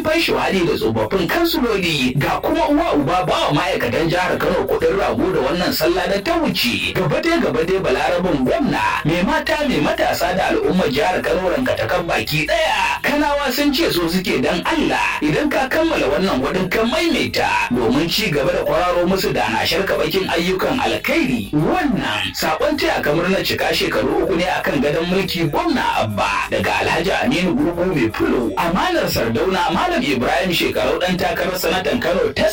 fansho hali da tsofaffin kansuloli ga kuma uwa uba ba wa ma'aikatan jihar Kano kuɗin rago da wannan sallah da ta wuce gaba dai gaba dai balarabin gwamna mai mata mai matasa da al'ummar jihar Kano rankatakan baki ɗaya kanawa sun ce so suke dan Allah idan ka kammala wannan gwadin kan maimaita domin ci gaba da kwararo musu da na sharka bakin ayyukan alkhairi wannan sakon taya kamar na cika shekaru uku ne akan gadon mulki gwamna abba daga alhaji aminu gurgu mai fulo amanar sardauna malam ibrahim shekarau dan takarar sanatan kano ta